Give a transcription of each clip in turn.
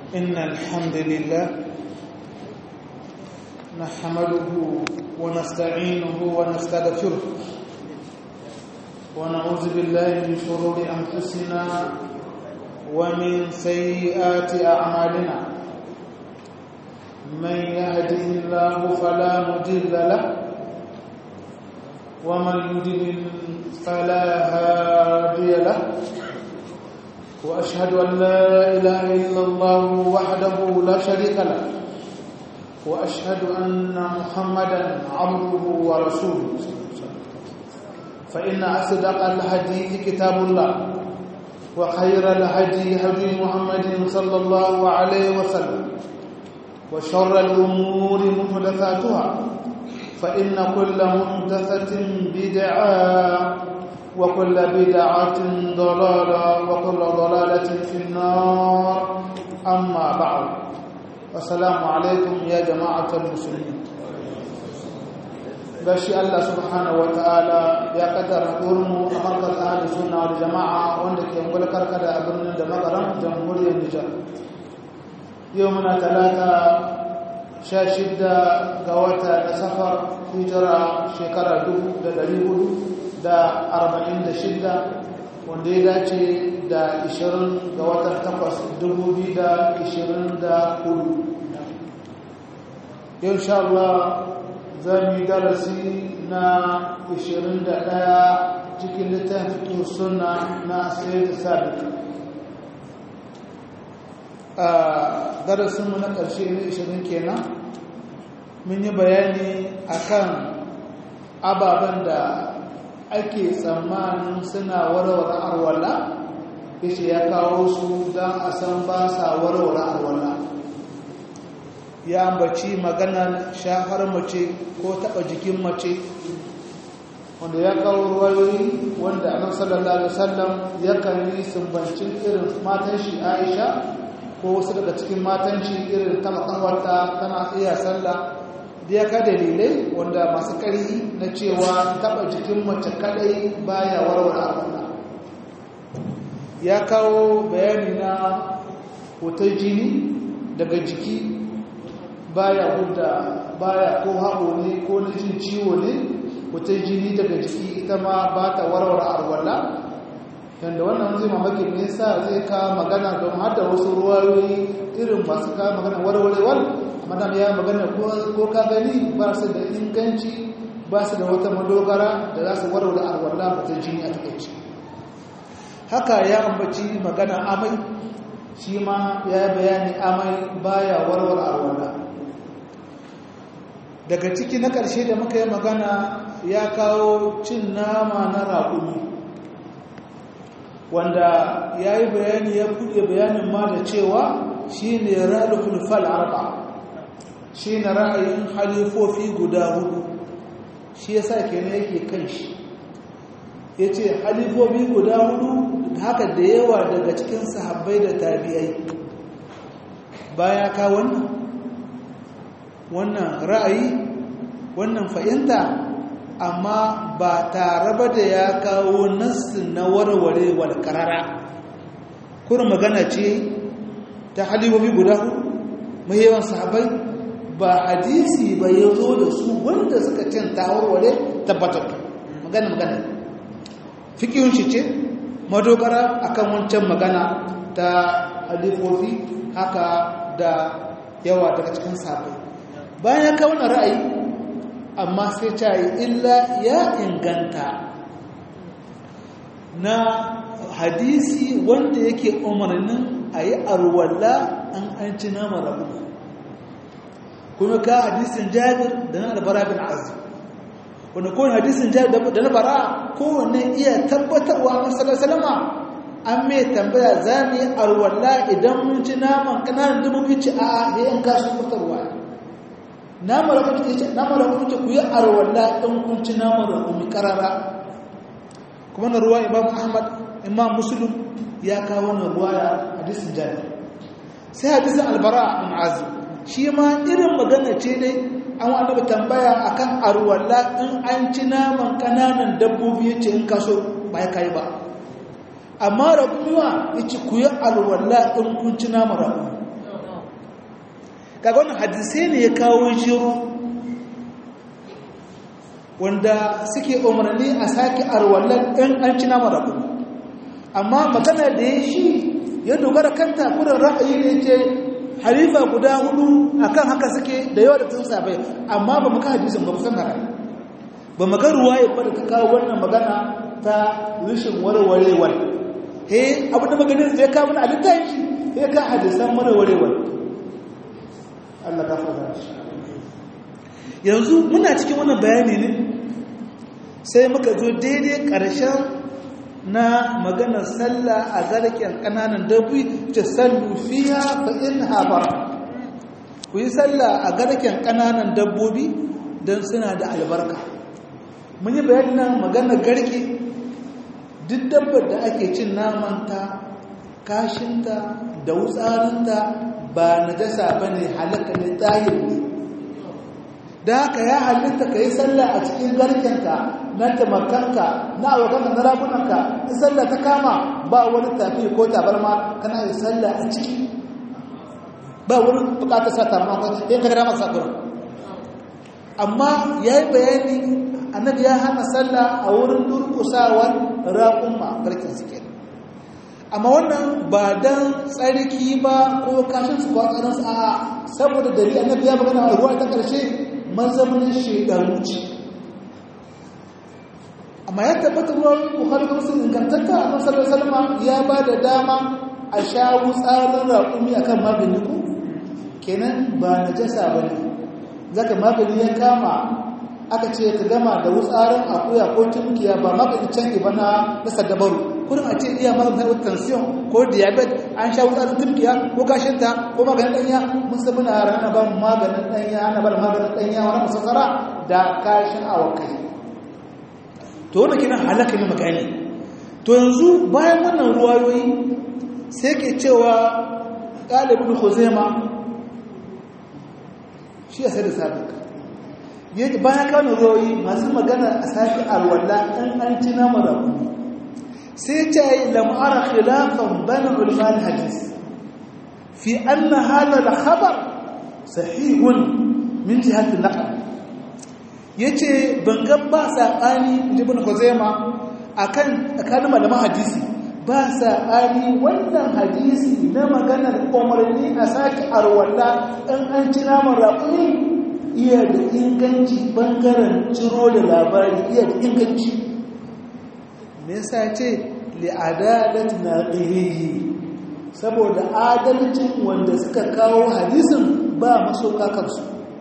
إن الحمد لله نحمده ونستعينه ونستغفره ونعوذ بالله من شرور أنفسنا ومن سيئات أعمالنا من يهده الله فلا مضل له ومن يضلل فلا هادي له واشهد ان لا اله الا الله وحده لا شريك له واشهد ان محمدا عبده ورسوله فان اصدق الحديث كتاب الله وخير الهدي هدي محمد صلى الله عليه وسلم وشر الامور محدثاتها فإن كل محدثة بدعة وكل بدعة ضلالة وكل ضلالة في النار أما بعد السلام عليكم يا جماعة المسلمين bashi Allah subhanahu wataala ya kaddara mu a markar ahli sunna wal jama'a wanda ke mulkar kada a birnin da magaran jamhuriyar Nijar yau muna talata sha shidda ga wata da safar hijira shekara dubu da dari hudu da arba'in da shidda wanda ya dace da ishirin ga watan takwas dubu biyu da ishirin da hudu yau sha Allah za mu yi darasi na ishirin da ɗaya cikin littafin suna na sayar da sabit a darasinmu na ƙarshe na ishirin kenan mun yi bayani akan ababen da ake tsammanin suna warware arwala yace ya kawo su don a san ba sa warware arwala ya ambaci maganar shafar mace ko taɓa jikin mace wanda ya kawo ruwayoyi wanda annabi sallallahu alaihi wasallam yakan yi sumbancin irin matan shi Aisha ko wasu daga cikin matan shi irin ta makawarta tana iya sallah da ya ka dalilai wanda masu ƙarfi na cewa taɓa jikin mace kaɗai baya warware abuna ya kawo bayani na hoton jini daga jiki baya hudda baya ko haɓo ne ko na jin ciwo ne hoton jini daga jiki ita ma ba ta warware arwala yadda wannan zai mamaki me yasa zai ka magana don hada wasu ruwayoyi irin masu ka magana warwarewar madam ya magana ko ka gani ba su da inganci ba su da wata madogara da za su warware arwala mutum jini a takaici haka ya ambaci magana amai shi ma ya bayani amai baya warware arwala daga ciki na ƙarshe da muka yi magana ya kawo cin nama na raƙumi wanda ya yi bayani ya buɗe bayanin ma da cewa shi ne ra'alukul fal'arba shi ne ra'ayin halifofi guda hudu shi ya sa ke yake kan shi ya ce halifofi guda hudu haka da yawa daga cikin sahabbai da tabi'ai baya ka wannan wannan ra'ayi wannan fahimta amma ba tare ba da ya kawo nassin na warware wal karara kuma magana ce ta halibobi guda mai yawan sahabai ba hadisi ba ya zo da su wanda suka cin ta warware tabbatar magana magana fikihun shi ce madogara akan wancan magana ta halifofi haka da yawa daga cikin sahabai bayan ya kawo ra'ayi amma sai ta yi illa ya inganta na hadisi wanda yake umarnin a yi arwalla an an ci nama rabu kuma ka hadisin jabir da na albara bin azim wanda kowane hadisin jabir da na bara kowane iya tabbatarwa masalar salama an mai tambaya za mu yi arwalla idan mun ci naman kananan dubu ci a yayin kasu fitarwa nama rakumi ce nama rakumi ce ku yi arwalla ɗan kunci nama rakumi karara kuma na ruwa imam ahmad imam muslim ya kawo na ruwa ya hadisin jari sai hadisin albara bin azim shi ma irin magana ce dai an wa annabi tambaya akan arwalla in an ci naman kananan dabbobi yace in kaso ba ya kai ba amma rakumiwa yace ku yi alwalla in kun ci naman rakumi kaga wannan hadisai ne ya kawo jiro wanda suke umarni a sake arwallan ɗan an ci nama da kuma amma magana da ya shi ya dogara kanta kudin ra'ayi ne ce halifa guda hudu akan haka suke da yawa da tun sabai amma ba mu ka hadisin ba musan haka ba mu ga ruwaye ba da ta kawo wannan magana ta rishin warwarewar he abin da maganin zai kawo mana abin tayi shi he ka hadisan warwarewar Allah ka fara shi yanzu muna cikin wannan bayani ne sai muka zo daidai ƙarshen na maganar sallah a garken ƙananan dabbobi ta sallu fiya fa in habar ku yi sallah a garken ƙananan dabbobi don suna da albarka mun yi bayani nan maganar garke duk dabbar da ake cin namanta kashinta da wutsarinta ba na jasa ba ne halaka ne tsahir ne da haka ya halitta ka yi sallah a cikin garkenka na tamakanka na abokanka na ragunanka in sallah ta kama ba wani tafi ko tabarma kana yi sallah a ciki ba wani bukatar sa tabarma ko yin ka gada masa gurin amma ya yi bayani annabi ya hana sallah a wurin durkusawar raƙumma garken suke amma wannan ba don tsarki ba ko kashin su ba tsarin a saboda dari annabi ya magana a ruwa ta ƙarshe mazamin shekaru ce amma ya tabbata ruwan bukhari da muslim ingantatta a nasarar salama ya ba da dama a sha wutsarin raƙumi a kan magani ko kenan ba na jasa ba ne zaka magani ya kama aka ce ka gama da wutsarin akuya ko tunkiya ba magani canji ba na nasa dabaru kudin a ce iya maganin tension ko diabetes an sha wutsarin tunkiya ko kashinta ko maganin ɗanya mun san muna rana ba maganin ɗanya ana ba maganin ɗanya wani musassara da kashin awakai to wanda kina halaka ne magani to yanzu bayan wannan ruwayoyi sai ke cewa ɗalibin huzema shi ya sai da sabik yadda bayan kano ruwayoyi masu magana a sake alwala ɗan an ci nama da kuma sai ce yi lam'ara khilafan bana ulman hadis fi anna hada da khabar sahihun min jihatin naqal ya ce bangan ba saɓani jibin huzema a kan tsakanin malaman hadisi ba saɓani wannan hadisi na maganar umarni a sake arwalla ɗan an ci naman raƙuni iya da inganci ɓangaren ciro da labari iya da inganci me yasa ce li'adalat na ƙiriyi saboda adalcin wanda suka kawo hadisin ba maso kakansu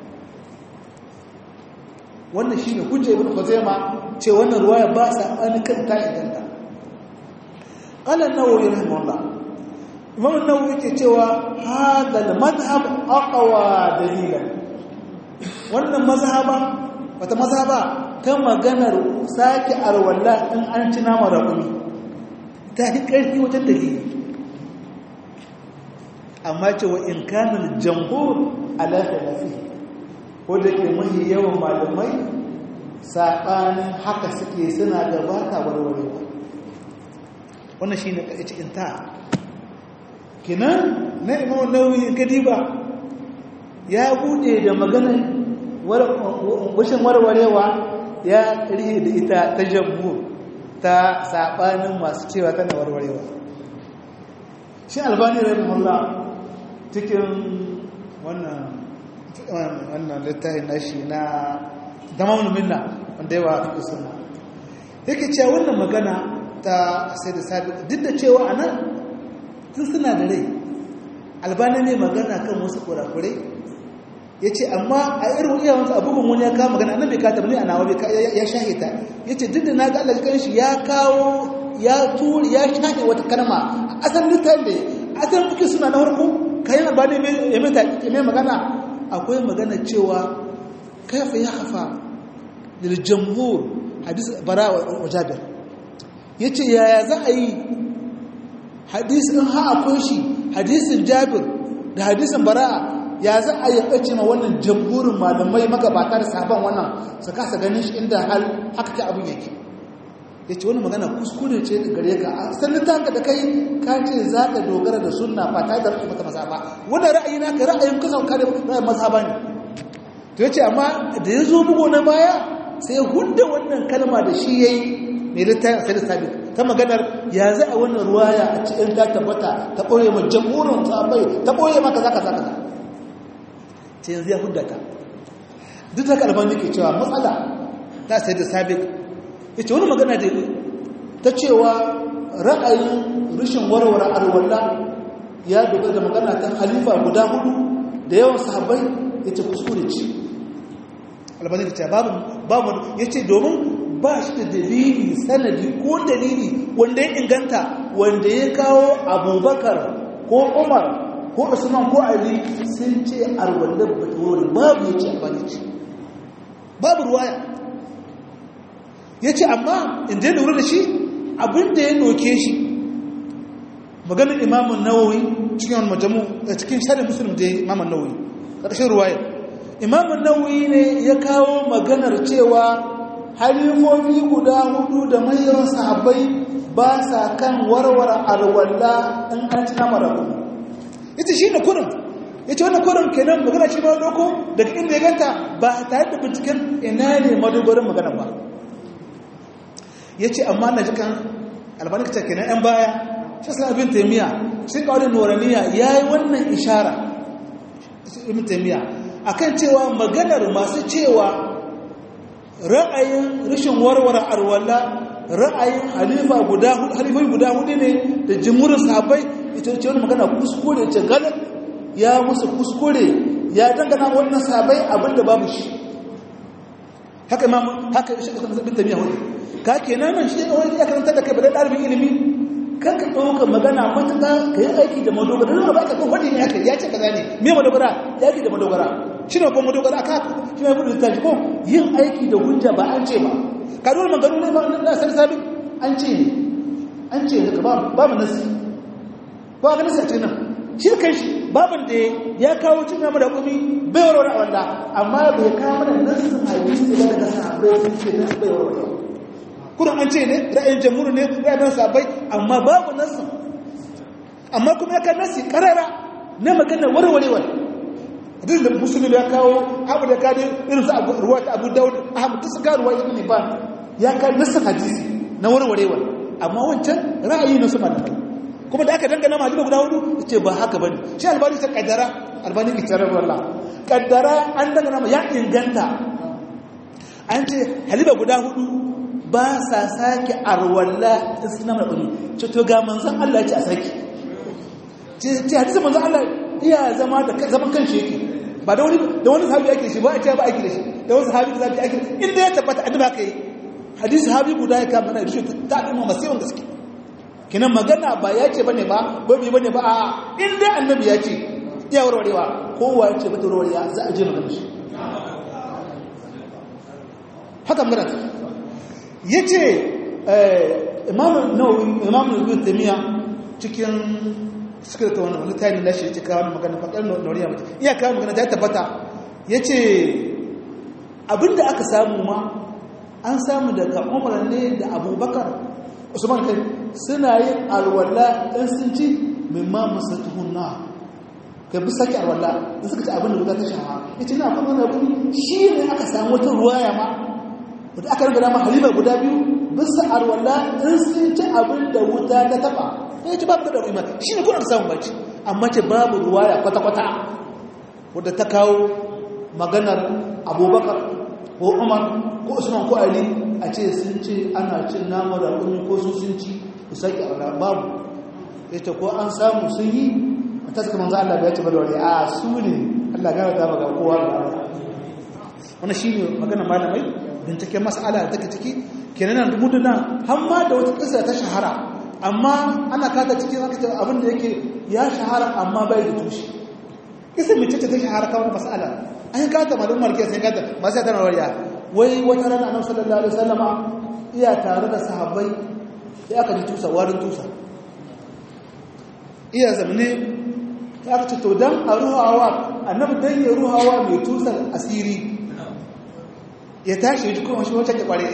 wannan shine hujja ibn khuzaima ce wannan ruwaya ba sa an kan ta idanta qala an-nawawi rahimahullah imam an-nawawi yake cewa hada al-madhhab aqwa dalilan wannan mazhaba wata mazhaba ta maganar saki arwalla in an ci nama raƙumi ta yi ƙarfi wajen dalili amma ce wa in kana al-jamhur ala khilafihi ko da ke mahi yawan malamai saɓanin haka suke suna gabata warwarewa wannan shi ne ƙaici inta kinan na imam nauyi gadiba ya buɗe da maganar washin warwarewa ya rihe da ita ta jambu ta saɓanin masu cewa tana warwarewa shi albani rahimahullah cikin wannan wannan littafin nashi na damamul minna wanda yawa fi suna yake cewa wannan magana ta sai da sabi duk da cewa a nan tun suna da rai albani ne magana kan wasu kurakurai ya ce amma a irin iyawansu abubuwan wani ya kawo magana annan bai kata bane a nawa ya shahe ta ya ce duk da na ga Allah kan shi ya kawo ya turi ya shahe wata kalma a asalin littafin da asalin kuke suna na farko kayan albani ya mai magana akwai magana cewa kaifa ya hafa lil jamhur hadis bara wa jabir yace yaya za a yi hadisin ha akwai shi hadisin jabir da hadisin bara'a ya za a yi kace ma wannan jamhurin malamai magabata da sahaban wannan su kasa ganin shi inda hal haka ta abin yake ya ce wani magana kuskure ce da gare ka a sannin tanka da kai ka ce za ka dogara da sunna ba ta da ra'ayi mata maza ba wannan ra'ayi na ka ra'ayin kusan ka da ra'ayin maza ba ne to ya ce amma da ya zo bugu na baya sai hudda wannan kalma da shi ya yi mai littafin sai da sabi ta maganar ya za a wannan ruwaya a cikin ta tabbata ta ɓoye ma jamhurin sabai ta ɓoye maka za ka za ka za ce yanzu ya hudda ta duk da kalmar yake cewa matsala ta sai da sabi ita wani magana da ta cewa ra'ayin rashin warware alwala ya dogara da magana ta halifa guda hudu da yawan sahabbai ya ce kuskure ce albani da ce babu ya ce domin ba shi da dalili sanadi ko dalili wanda ya inganta wanda ya kawo abubakar ko umar ko usman ko ali sun ce alwallar ba ta wuri babu ya ce albani ce babu ruwaya ya ce amma in je lura da shi abinda ya doke shi maganin imamun nawawi cikin majamu a cikin shari'a musulun da imamun nawawi ƙarshen ruwaya imamun nawawi ne ya kawo maganar cewa halifofi guda hudu da manyan sahabbai ba sa kan warware alwala in an ci nama rabu ita shi ne kurin ya ce wani kurin kenan magana shi ba doko daga inda ya ganta ba tare da binciken ina ne madogorin magana ba ya ce amma na jikan albanikta kenan 'yan baya shi sa abin taimiyya shi kawai noraniya ya yi wannan ishara ibn taimiyya a kan cewa maganar masu cewa ra'ayin rashin warware arwala ra'ayin halifa guda halifai guda hudu ne da jimurin sahabbai ita ce wani magana kuskure ce ganin ya musu kuskure ya dangana wannan sahabbai abinda babu shi haka imam haka shi ibn taimiyya hudu ka kenan nan shi kawai ya karanta da kai ba da ɗalibin ilimi kan ka ɗauka magana matuƙa ka yi aiki da madogara don ba ka kan wani ne haka ya ce ka zane me madogara ya aiki da madogara shi ne kuma madogara aka shi ne buɗe littafi ko yin aiki da hujja ba an ce ba ka dole maganu ne ba na sani sabin an ce ne an ce ne ba babu nasi ba ga nasi a cikin nan shi kan shi babin da ya kawo cin nama da kumi bai warware a wanda amma bai kawo mana nasin hadisi da daga sahabbai sun ce nasu bai warware kuna an ce ne ra'ayin jamhuri ne ra'ayin sabai amma babu nasu amma kuma ya kan nasi karara na magana warwarewar hadis da musulun ya kawo abu da kadi irin su ruwa ta abu daud ahmad ta suka ruwa ibn ibn ya kan nasin hadisi na warwarewar amma wancan ra'ayi na su malamai kuma da aka dangana malama guda hudu ce ba haka bane shi albani ta kaddara albani ki tarar wallah kaddara an dangana ma ya inganta an ce haliba guda hudu ba sa sake arwalla in suna mai ɗuni ce to ga manzan Allah ce a sake ce hadisa manzan Allah iya zama da zaman kan shi yake ba da wani da wani sahabi ake shi ba a ce ba ake da shi da wani sahabi da zafi ake inda ya tabbata a duba kai hadisi sahabi guda ya kama na da shi ta ɗin masu yawan gaske kinan magana ba ya ce bane ba babi bane ba a inda annabi ya ce iya warwarewa kowa ya ce bata warwarewa za a je magana shi haka magana ta ya ce imamun ibn tamiya cikin suka ta wani littafi na shi cika wani magana fakar noriya mace iya kawo magana ta tabbata ya ce abinda aka samu ma an samu daga umar ne da abubakar usman kai suna yin alwala ɗan sun ci mimma musatuhun na ka bi sake alwala da suka ci abinda guda ta shawa ya ce na kuma wani shi ne aka samu wata ruwaya ma wadda aka riga dama halima guda biyu bisa arwala in sun ci abin da wuta ta taba ya ce babu da ruwa shi ne kuna samun bacci amma ce babu ruwaya kwata-kwata wadda ta kawo maganar abubakar ko umar ko usman ko ali a ce sun ce ana cin nama da kuni ko sun sun ci ku sake arwala babu ya ce ko an samu sun yi a ta suka manzo Allah ya ce ba da wani a su ne Allah gana ta ga kowa da wani shi ne maganar malamai binciken mas'ala da take ciki kenan da muduna har ma da wata kisa ta shahara amma ana kata cikin aka ce abin da yake ya shahara amma bai da tushe kisa mace ta shahara kawai mas'ala an yi kata malum marke sai kata ba sai tana wariya wai wata rana annabi sallallahu alaihi wasallama iya tare da sahabbai sai aka ji tusa warin tusa iya zamne ta aka ce to dan a ruhawa annabi dan ya ruhawa mai tusar asiri ya tashi ji kuma shi wata ke kware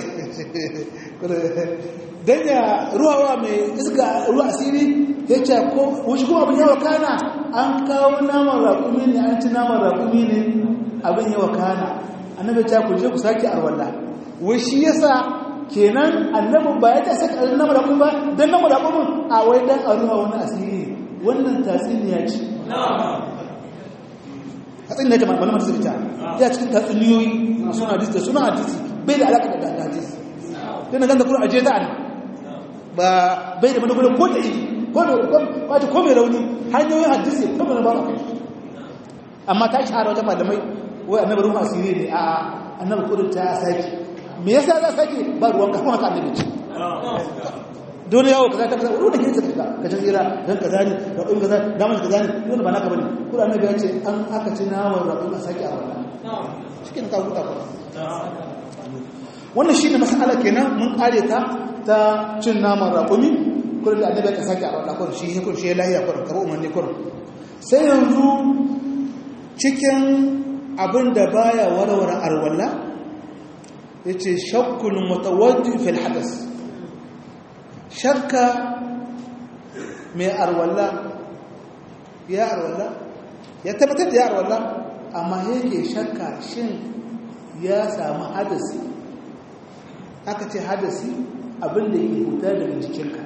don ya ruwa mai iska ruwa asiri ya ce ko wuce kuma abin yawa kana an kawo naman raƙumi ne an ci naman raƙumi ne abin yawa kana annabi ta ku je ku sake arwalla wai shi yasa kenan annabi ba ya ta saka naman raƙumi ba don naman raƙumin a wai dan a ruwa wani asiri wannan tatsuniya ce tatsuniya ce malaman su fita ya cikin tatsuniyoyi suna hadisi da suna hadisi bai da alaƙa da hadisi dana ganta kuma aje ta ba bai da manufarin ko da iji wato ko mai rauni hanyoyin hadisi ko mai ba kai amma ta shahara wata malamai wai annabi ruhu asiri ne a annabi kudin ta saki me yasa za saki ba ruwan kafin haka annabi ce dole yawo kaza ta kaza ruwan da ke saka ka ta tsira dan kaza ne da kun kaza da mun kaza ne dole ba naka bane kudin annabi ya ce an aka ci nawa rabin a saki a wannan cikin ka huta ba wannan shine mas'ala kenan mun kare ta ta cin naman raƙumi kullum da annabi ka sake a wannan kullum shi kun shi lahiya kullum karo umarni kullum sai yanzu cikin abin da baya warware arwalla yace shakkul mutawaddi fil hadas shakka mai arwalla ya arwalla ya tabbatar da ya arwalla amma yake shakka shin ya samu hadasi aka ce hadasi abinda ke fita daga jikinka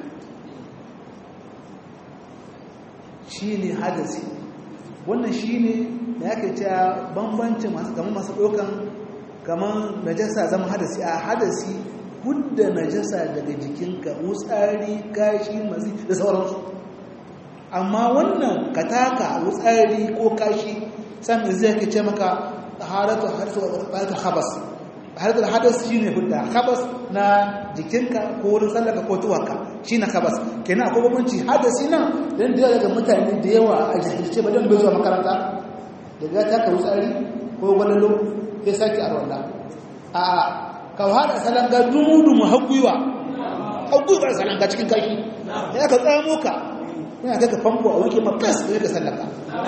shi ne hadasi wannan shi ne da yake cewa bambancin masu kamar masu ɗaukan kamar najasa zama hadasi a hadasi hudda najasa daga jikinka wutsari kashi mazi da sauransu amma wannan kataka wutsari ko kashi sami zai ke ce maka haratu haratu habas haratu hadas shine hudda habas na jikinka ko wurin sallaka ko tuwaka shine habas kenan akwai bambanci hadasi nan dan da daga mutane da yawa a jahilce ba dan bai zuwa makaranta daga ta ka wutsari ko gwalalo sai saki arwala a ka hada salanga dumudumu hakuiwa hakuiwa salanga cikin kashi ya ka tsamo ka yana kai ka famfo a wanke makas da ka sallaka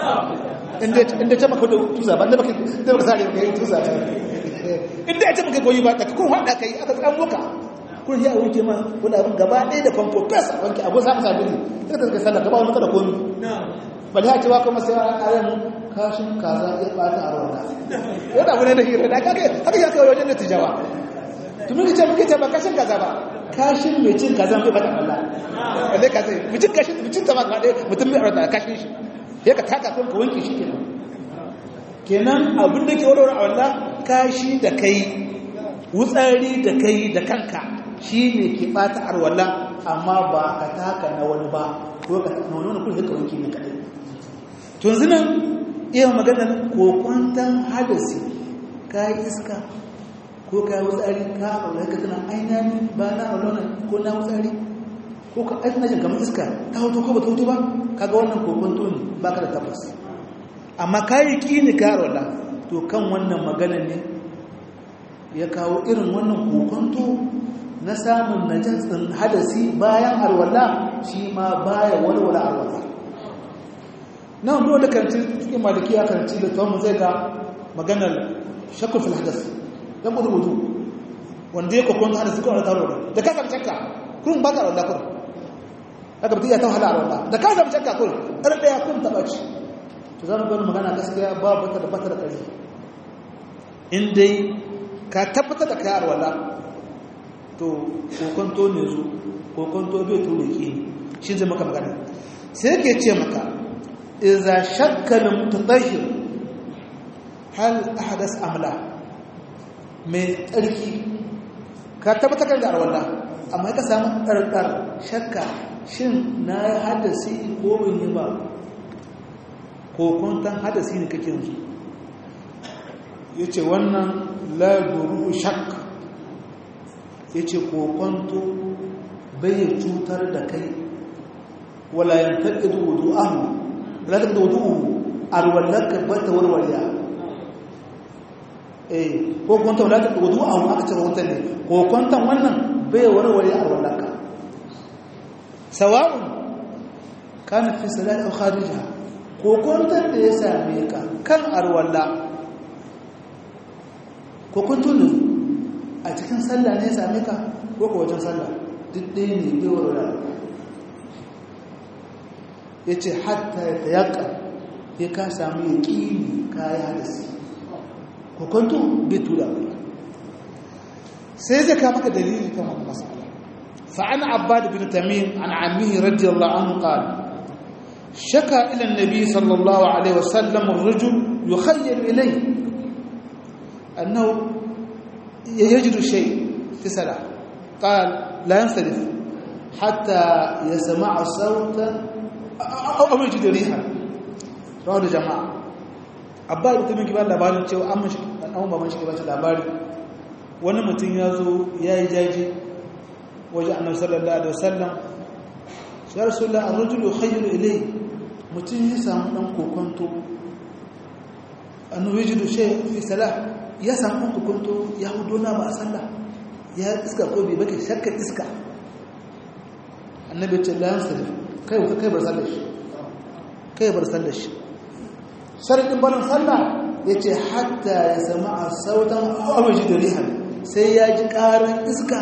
inda ta maka da tuza ba da baka da baka sare ka yi tuza ta inda ya ta maka goyi ba ta kun hada kai aka tsamo ka kun ya wanke ma wani abin gaba ɗaya da famfo fes wanke abu samu sabili sai ka kai sallaka ba wani kada komi bal ya ce wa kuma sai a ran kashin kaza ya bata a rawa yana abu ne da hira da kake haka ya kai wajen da tijawa to mun ce muke ce ba kashin kaza ba kashin mai cin kaza bai bata Allah balle kaza mutum kashin mutum ta ba ka dai mutum bai arda kashin shi sai ka taka kun ka wanke shi kenan kenan abin da ke warware a wallah kashi da kai wutsari da kai da kanka shi ne ke bata arwala amma ba ka taka na wani ba ko ka taka na wani wani kuma ka wanke ne kadai tun zinan iya maganar kokwantan hadasi ka yi iska ko ka yi wutsari ka aure ka tana ainihin ba na aure ko na wutsari ko ka aiki najin kamar iska ta hoto ko ba ta hoto ba kaga wannan kokwanto ne ba ka da tabbas amma ka yi kini ka aure to kan wannan maganar ne ya kawo irin wannan kokwanto na samun najasin hadasi bayan arwala shi ma baya walwala arwala nan ruwa da karanci cikin maliki ya karanci da tawon zai ga maganar shakul fil hadas dan gudu gudu wanda ya kokon hadasi ko taro da ka samu shakka kun ba ka arwala kun daga mutum ya ta wahala arwala da ka samu shakka kun ɗar ɗaya kun taɓa ci to za mu gani magana gaskiya ba bata da bata da ƙari in dai ka tabbatar da kai arwala to kokonto ne zo kokonto bai to ke shi zai maka magana sai ke ce maka iza shakkalin mutadahir hal ahadas amla mai tsarki ka tabbatar da arwallah amma ka samu ɗarɗar shakka shin na yi hadasi ko bin yi ba kokonton hadasi ne kake yanzu ya ce wannan laduru shakka ya ce kokonto bai cutar da kai wala yantar da wudu ahu latar da wudu arwallaka ba ta warwariya eh kokonto latar da wudu ahu aka cire wutan ne kokonton wannan bai warware arwallaka sawa'un kana fi salat aw kharija kokonton da ya same ka kan arwalla kokonto ne a cikin sallah ne ya same ka ko ka wajen sallah duk ɗaya ne bai warware ya ce hatta ya tayaka ya ka samu ya ƙini kayan hadasi hukuntu bai tura sai zai kama ka dalili kan wani masala fa'an abbad bin tamim an amihi radiyallahu anhu qala shaka ila annabi sallallahu alaihi wasallam ar-rajul yukhayyal ilayhi annahu yajidu shay fi salah qala la yansarif hatta yasma'a sawtan aw yajidu rihan rawu da jama'a abba da kuma kibar labarin cewa an mashi dan an baban shi ba shi labari wani mutum ya zo ya yi jaji waje annabi sallallahu alaihi wasallam ya rasulullah ar-rajul yukhayyalu ilay mutum ya samu dan kokonto annabi yajidu shay fi salah ya samu dan kokonto ya hudo na ba a sallah ya iska ko bai bake shakkar iska annabi ya ce la yansarif kai kai bar sallar shi kai bar sallar shi sharadin barin sallah ya ce hatta ya sama a sautan awaji da rihan sai ya ji ƙarar iska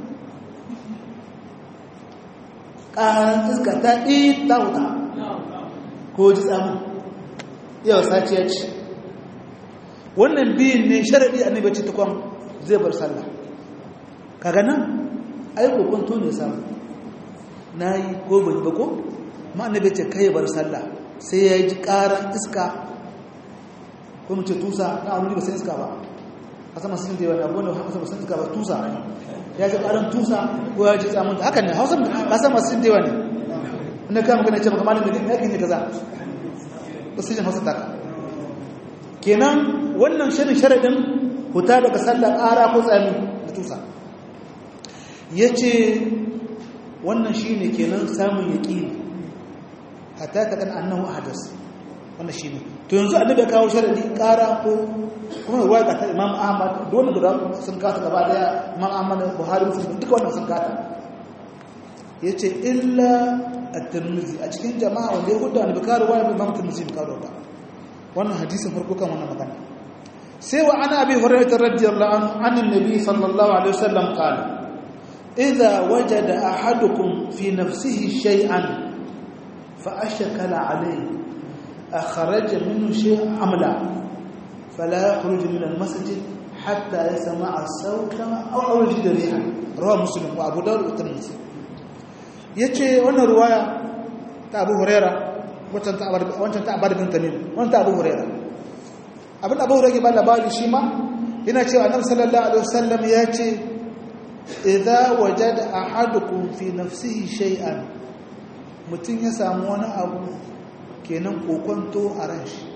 ƙarar iska ta ɗi ta wuta ko ji tsamun yau sati ya ci wannan biyun ne sharaɗi a nabaci tukwan zai bar sallah kaga nan aiko kwanto ne samu na yi ko bai ba ko ma'anabai ce kai bar sallah sai ya ji ƙarar iska ko mu ce tusa na wani ba sai iska ba a sama sun da yawa abu wanda haka sama sun iska ba tusa ya ji ƙarar tusa ko ya ji tsamunta haka ne hausa ba sama sun da yawa ne inda kama gane ce maka malin da ne yakin ne kaza ba su jin hausa taka kenan wannan shirin sharaɗin huta daga sallar ƙara ko tsami da tusa ya ce wannan shi ne kenan samun yaƙini hatta ta kan annahu hadas wannan shi ne to yanzu annabi ya kawo sharadi ƙara ko kuma ruwa ga ta imam ahmad dole guda sun kata gaba daya imam ahmad buhari muslim duka wannan sun kata yace illa at-tirmidhi a cikin jama'a wanda ya hudu annabi kawo ruwa imam tirmidhi kawo ba wannan hadisin farko kan wannan magana sai wa ana abi hurairah radiyallahu anhu annan nabi sallallahu alaihi wasallam qala idza wajada ahadukum fi nafsihi shay'an fa ashkala alayhi أخرج منه شيء أملا فلا يخرج من المسجد حتى يسمع الصوت أو أو يجد ريحا رواه مسلم وأبو داود والترمذي yace wannan ruwaya ta Abu Huraira wancan ta wancan ta Abu bin Tamim wannan ta Abu Huraira abin Abu Huraira ke ba labari shi ma yana cewa Annabi sallallahu alaihi wasallam yace idza wajada ahadukum fi nafsihi shay'an mutun ya samu wani abu kenan kokonto a ran shi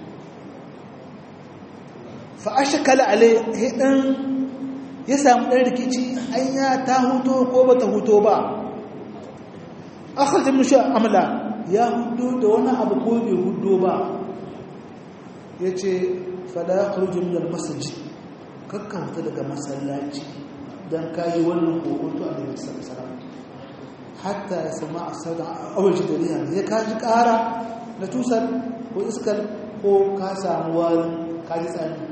fa'ashakala alai hidan ya samu ɗan rikici an ya ta huto ko ba ta huto ba akharjin mushi amla ya hudo da wani abu ko bai hudo ba ya ce fada ya kurjin da masaji kakkauta daga masallaci don kayi wannan kokonto a daga sarasara hatta ya sama a sauran awalci da riya ya kaji ƙara na tusar ko iskar ko ka samu warin kaji tsani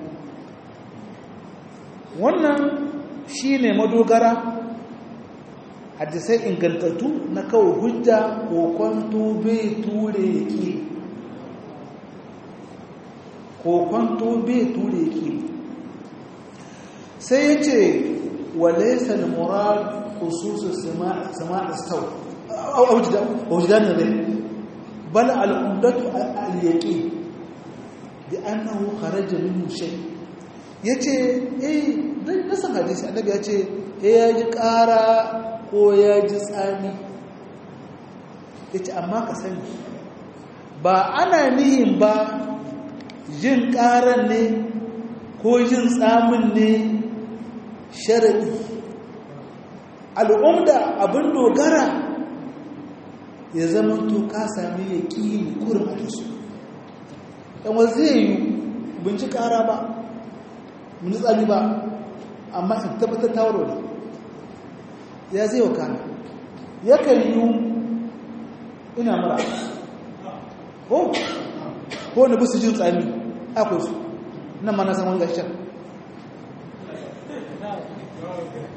wannan shi ne madogara hadisai ingantattu na kawo hujja ko kwanto bai ture ki ko kwanto bai ture ki sai ya ce walaisa al-murad khususus sama'i saw aw wujdan rai bal al-umdatu al-yaqin bi annahu kharaja minhu shay' ya ce eh don nasan hadisi annabi ya ce ya ji ƙara ko ya ji tsami ya ce amma ka sani ba ana nihin ba jin ƙaran ne ko jin tsamin ne sharaɗi al'umda abin dogara ya zama to ka sami ya ƙi kurin a su ɗan zai yi binci ƙara ba mun tsami ba amma in tabbatar ta warware ya zai wa kana yakan yi ina mura ko ko na bisu jin tsami akwai su nan ma na san wani gashin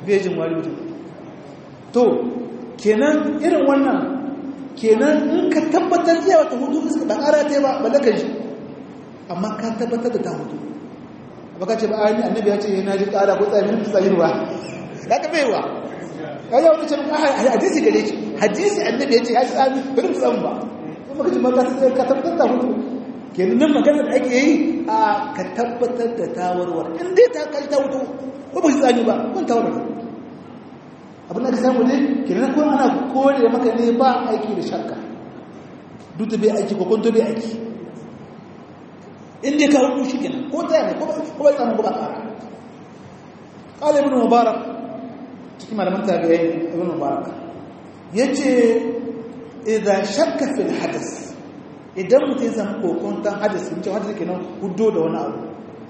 bejin wari mutum to kenan irin wannan kenan in ka tabbatar iya wata hudu iska ba ƙara ta yi ba ballakan shi amma ka tabbatar da ta hudu ba ka ce ba ayi annabi ya ce yana ji ƙara ko tsaye min tsayin ba ya ka bai wa ya yi wani can hadisi gare ki hadisi annabi ya ce ya ci tsami bari mu tsamu ba kuma ka ce maka ka tabbatar da hudu kenan nan magana da ake yi a ka tabbatar da tawarwar in dai ta kai ta hudu ko ba shi tsani ba kun tawarwar abin da ka samu ne kenan ko ana kore maka ne ba aiki da shakka duk da bai aiki ko kwanto bai aiki inda ka hudu shi kenan ko ta yana ko bai tsanin ko ba ƙara ƙala ibn mubarak cikin malaman tabi'ai ibn mubarak ya ce idan shakka fil hadas idan mutum ya samu kokontan hadas in ce hadas kenan hudu da wani abu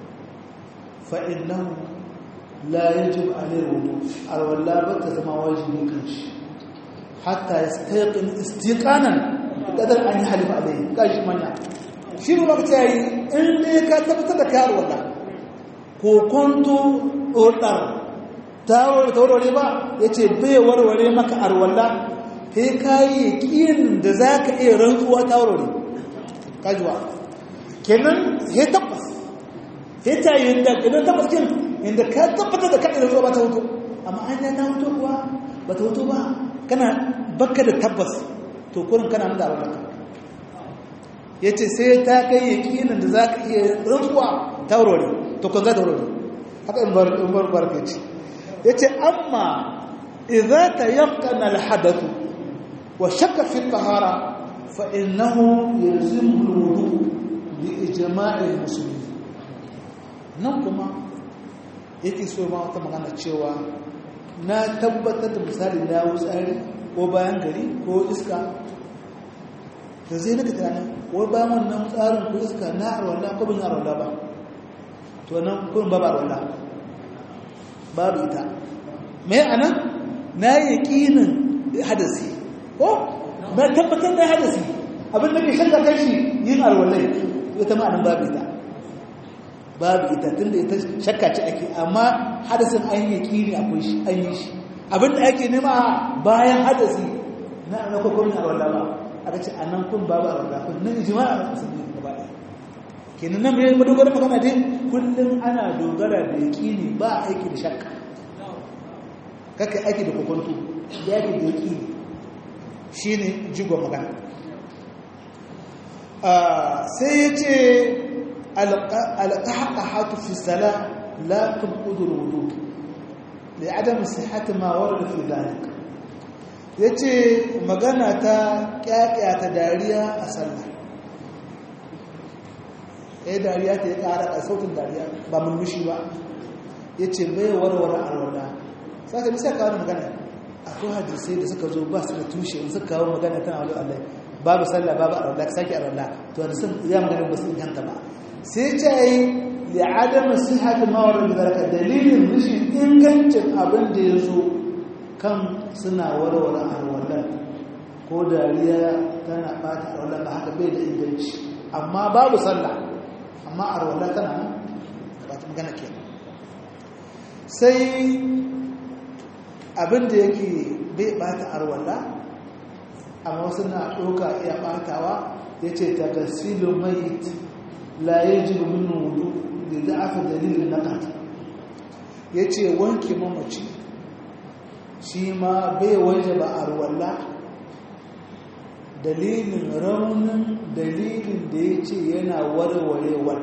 fa'in لا يجب عليه الوضوء الولا بت زما واجبي كنش حتى يستيقن استيقانا قدر ان يحلف عليه كاش منيا shi ne maka yayi in dai ka tabbatar da kayar walla ko konto odar tawar tawarware ba yace bai warware maka arwalla kai kai yakin da zaka iya rantsuwa tawarware kajuwa kenan he tabbas he ta yin da kenan tabbas kin inda ka tabbatar da kaɗa da ruwa ba ta hutu amma an ta hutu kuwa ba ta hutu ba kana baka da tabbas to kurin kana nan da abin ya ce sai ta kai yakinin da za ka iya rantsuwa ta wurare to kan za ta wurare haka in bar barka ce ya ce amma idza ta yankana alhadathu wa shakka fi tahara fa innahu yalzimu alwudu bi ijma'i almuslimin nan kuma yake so ma wata magana cewa na tabbatar da misali na wutsari ko bayan gari ko iska da zai naka tunanin ko bayan wannan tsarin ko iska na arwala ko bin arwala ba to nan kun babu arwala babu ita mai anan na yi yaƙinin hadasi ko na tabbatar da hadasi abin da ke shakka kai shi yin arwalai ita ma'anin babu ita babu ita tunda ita shakka ce ake amma hadasin an yi kiri akwai shi an yi shi abinda ake nema bayan hadasi na na kokomin arwala ba aka ce a nan kun babu arwala kun nan ijima a musulmi gaba ɗaya kenan nan mai madogara magana dai kullum ana dogara da yaƙini ba aiki da shakka kaka aiki da kokonto da aiki da yaƙini shine jigon magana sai ya ce القحقحة في الصلاة لا تنقض الوضوء لعدم صحة ما ورد في ذلك yace magana ta ta dariya a sallah eh dariya ta ya ƙara a sautin dariya ba mulmushi ba yace bai warware alwala sai ka bisa kawo magana akwai hadisai da suka zo ba su da tushe suka kawo magana tana wajen Allah babu sallah babu alwala ka sake alwala to da sun ya magana ba su inganta ba sai ce yi li'adam sihhati ma warada zaraka dalilin rashin ingancin abin da ya zo kan suna warware alwalan ko dariya tana bata alwalan ba haka bai da inganci amma babu sallah amma alwala tana nan ba ta magana ke sai abin da yake bai bata alwala amma wasu na ɗauka iya batawa ya ce ta gasilu mai la yajibu minhu wudu da da'afa dalilin naqat yace wanke mamaci shi ma bai wajaba arwalla dalilin raunin dalilin da yace yana warwarewa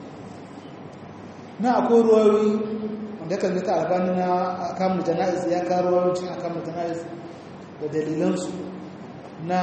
na akwai ruwayoyi wanda kan zata albani na kamun jana'iz ya karo ruwayoyin a kamun jana'iz da dalilansu na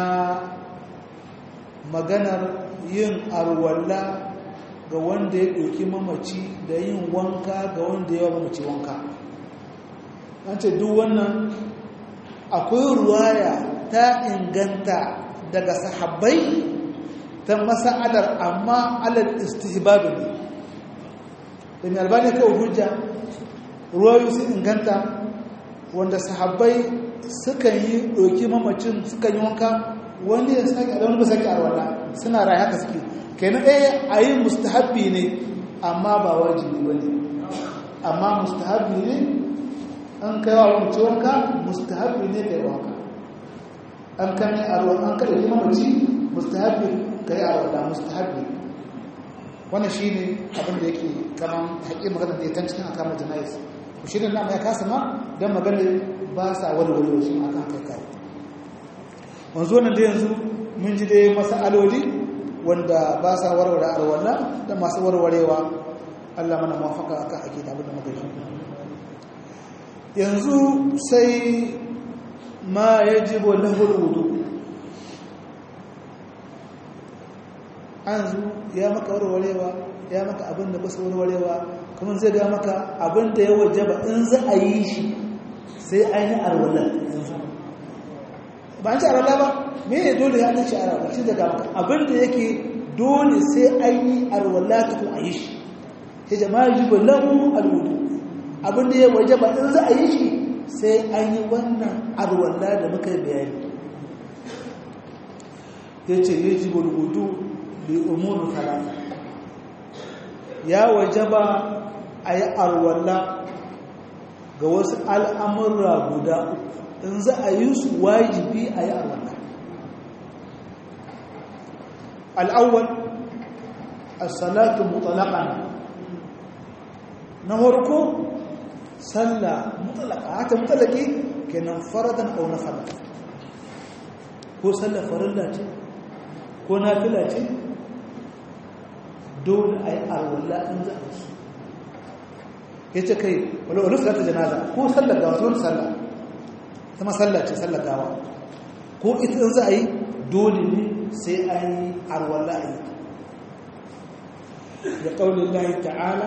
maganar yin arwalla ga wanda ya ɗauki mamaci da yin wanka ga wanda ya mamaci wanka an ce duk wannan akwai ruwaya ta inganta daga sahabbai ta masa'adar amma alal istihbabi ne da mai albani kawai hujja ruwayu sun inganta wanda sahabbai suka yi ɗauki mamacin suka yi wanka wani ya sake a wani ba sake arwala suna rayu haka suke kenan ɗaya a yi mustahabbi ne amma ba wajibi ba ne amma mustahabbi ne an kai wa mace wanka mustahabbi ne kai wanka an kame a ruwan an kada kuma mace mustahabbi kai a wanda mustahabbi wannan shine abin da yake kaman haƙi magana da ya tan cikin akamar janayis to shi ne na ya kasa ma dan magana ba sa walwale shi ma kan kai kai wanzu nan da yanzu mun ji dai masaloli wanda ba sa warware arwala da masu warwarewa Allah mana mafaka akan ake da abin da muka yi yanzu sai ma yajibu lahu wudu yanzu ya maka warwarewa ya maka abin da basu warwarewa kuma zai ga maka abin da ya wajaba in za a yi shi sai an yi arwala yanzu ba an ci arwala ba me ne dole ya ci arwala shi daga maka abin da yake dole sai an yi arwala tukun a yi shi ya jama'a jibu lahu alwudu abin da ya wajaba in za a yi shi sai an yi wannan arwala da muka yi bayani ya ce ya jibu alwudu li umuru talata ya wajaba a yi arwala ga wasu al'amurra guda uku in za a yi su wajibi a yi arwala al'awwal as-salatu mutlaqan na farko sallah mutlaqa haka mutlaqi kenan faradan aw nafila ko sallah farilla ce ko nafila ce dole a yi arwallah in za a su ya ce kai wale wale salata janaza ko sallar gawa zuwa sallah sama sallah ce sallar gawa ko ita in za a yi dole ne sai a yi arwallah a yi da ƙaunin lahi ta'ala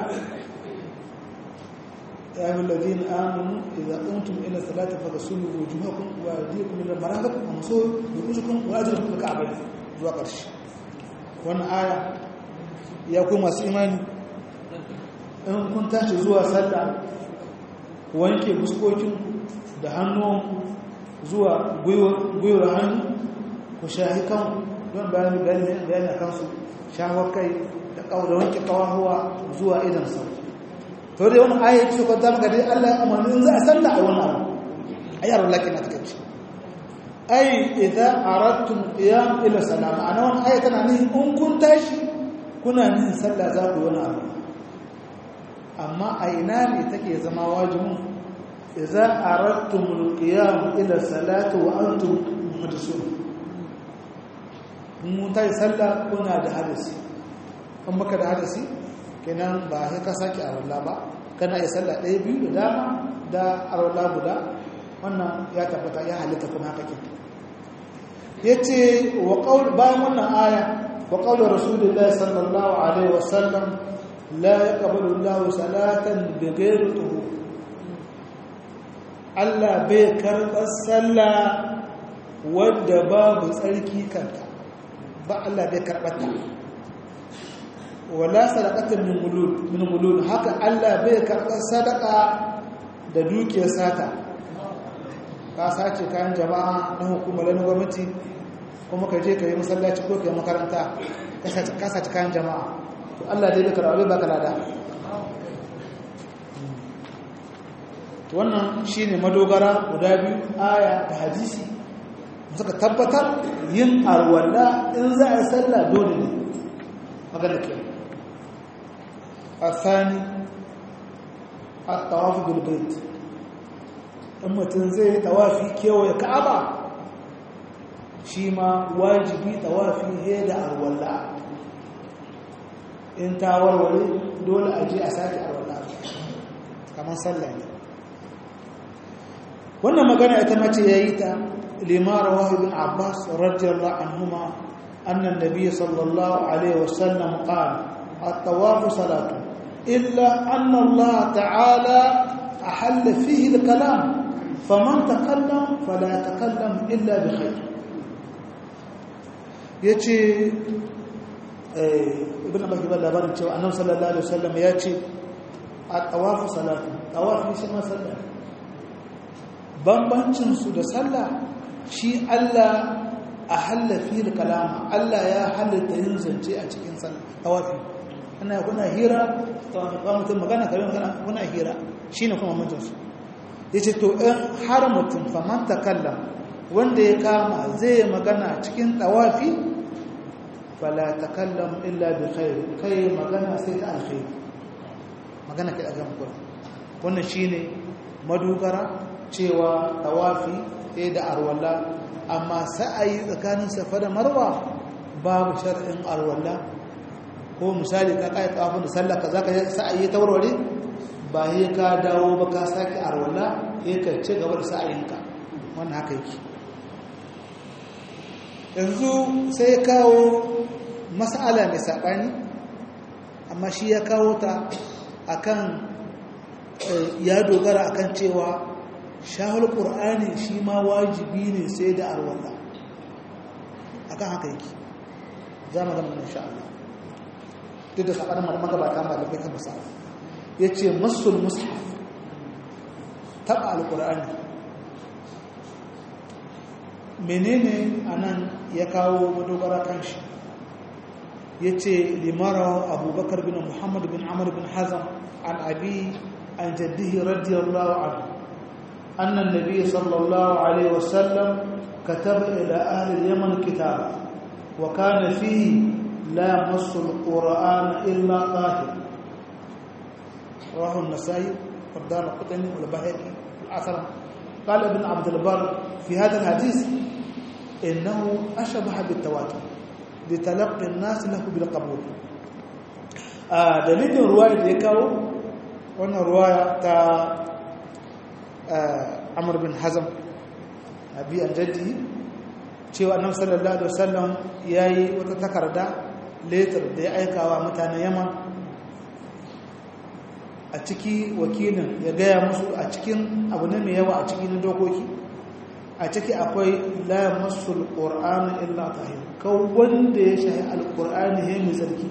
يا أيها الذين آمنوا إذا قمتم إلى الصلاة فاغسلوا وجوهكم وأيديكم إلى المرافق وامسحوا برؤوسكم وأرجلكم إلى الكعبين zuwa ƙarshe wannan aya ya ku masu imani in kun tashi zuwa sallah wanke fuskokinku da hannuwanku zuwa gwiwar hannu ku shahi kanku don bayani bayani a kansu shawar kai da wanke kawahuwa zuwa idan sau to dai wani aya ce kwanta maka dai Allah ya umarni in za a sallah a wani abu ayyar lakin na takaici ai idza aradtum qiyam ila salam ana wannan aya tana ne in kun tashi kuna nin sallah za ku wani abu amma a ina ne take zama wajibin idza aradtum alqiyam ila salati wa antum muhdathun mun tayi sallah kuna da hadisi in baka da hadisi kenan ba sai ka saki arwala ba kana yi sallah ɗaya biyu da dama da arwala guda wannan ya tabbata ya halitta kuma haka ke yace wa qaul bayan wannan aya wa qaul rasulullahi sallallahu alaihi wasallam la yaqbalu Allahu salatan bighayri tuhur Allah bai karɓar sallah wadda babu tsarki kanta ba Allah bai karɓar ta wala sadaqatan min gulul min gulul haka Allah bai karɓar sadaka da dukiyar sata ka sace kayan jama'a na hukumar na gwamnati kuma ka je ka yi masallaci ko ka yi makaranta ka sace kayan jama'a to Allah dai bai karɓa bai baka lada wannan shine madogara guda biyu aya da hadisi suka tabbatar yin arwalla in za a sallah dole ne magana ke الثاني الطواف بالبيت in mutum zai yi tawafi kewaye ka'aba shi ma wajibi tawafi he da arwalla in ta warware dole a je a sake arwalla kamar sallah ne wannan magana ita mace ya yi ta limara wahibin abbas radiyallahu anhuma annan nabi sallallahu alaihi wasallam qala الطواف صلاة إلا أن الله تعالى أحل فيه الكلام فمن تكلم فلا يتكلم إلا بخير yace ibn abbas ba labarin cewa annabi sallallahu alaihi wasallam ya ce at-tawaf salatu tawaf shi ma sallah bambancin su da sallah shi Allah ahalla fi kalama Allah ya halatta yin zance a cikin sallah tawafi ana kuna hira ba mutum magana kare magana kuna hira shine kuma mutum su yace to in har mutum faman takallam wanda ya kama zai magana cikin tawafi fala takallam illa bi khair kai magana sai ta alkhair magana kai daga muku wannan shine madugara cewa tawafi sai da arwalla amma sa'ayi tsakanin safa da marwa babu shar'in arwalla ko misali ka kai tawafin da sallah ka zaka sa'ayi ta warware ba sai ka dawo ba ka saki arwalla sai ka ci gaba da sa'ayinka wannan haka yake yanzu sai kawo mas'ala mai saɓani amma shi ya kawo ta akan ya dogara akan cewa shahul ƙur'ani shi ma wajibi ne sai da arwallah akan haka yake za mu gama insha Allah duk da saɓanin magabata ma da kai kan masala ya ce masul mushaf taɓa alƙur'ani menene anan ya kawo madogara kan shi ya ce limara abubakar bin muhammad bin amur bin hazam an abi an jaddihi radiyallahu anhu annan nabi sallallahu alaihi wasallam كتب إلى أهل اليمن كتابا وكان فيه لا مس القرآن إلا طاهر رواه النسائي والدار القطني والبهقي الأثر قال ابن عبد البر في هذا الحديث إنه أشبه بالتواتر لتلقي الناس له بالقبول آه دليل رواية ديكاو وانا رواية تا آه عمر بن حزم أبي الجدي cewa annabi sallallahu alaihi wasallam yayi wata takarda letter da ya aika wa mutanen Yaman a ciki wakilin ya gaya musu a cikin abu ne mai yawa a cikin dokoki a ciki akwai la masul qur'ana illa tahir kaw wanda ya shahi alqur'ani he mai sarki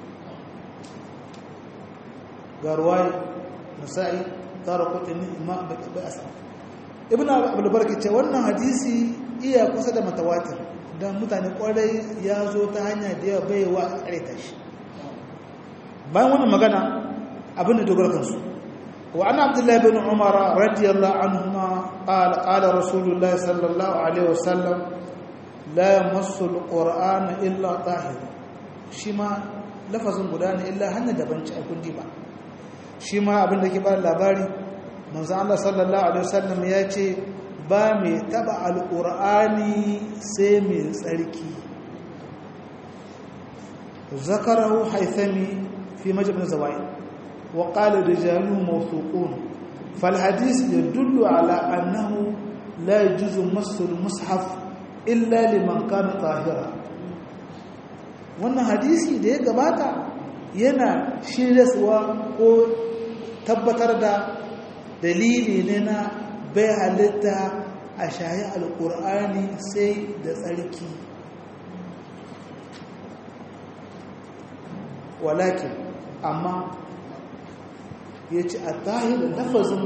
garwai nasa'i tarqutni imam bi asam ibn abdul barki ce wannan hadisi iya kusa da matawatir dan mutane kwarai ya zo ta hanya da yawa baiwa kareta shi bayan wannan magana abin da dogara kansu وعن عبد الله بن عمر رضي الله عنهما قال قال رسول الله صلى الله عليه وسلم لا يمس القرآن إلا طاهر شما لفظ غدان إلا هن دبنش أكون ديبا شما abin da ke ba labari manzo Allah sallallahu alaihi wasallam ya ce ba mai taba alqur'ani sai mai tsarki zakarahu haythami fi majmu zawaid وقال رجاله موثوقون فالحديث يدل على أنه لا يجوز مس المصحف إلا لمن كان طاهرا wannan hadisi da ya gabata yana shiryaswa ko tabbatar da dalili ne na bai halitta a shayi alkur'ani sai da tsarki walakin amma ya ce a tahirin lafazin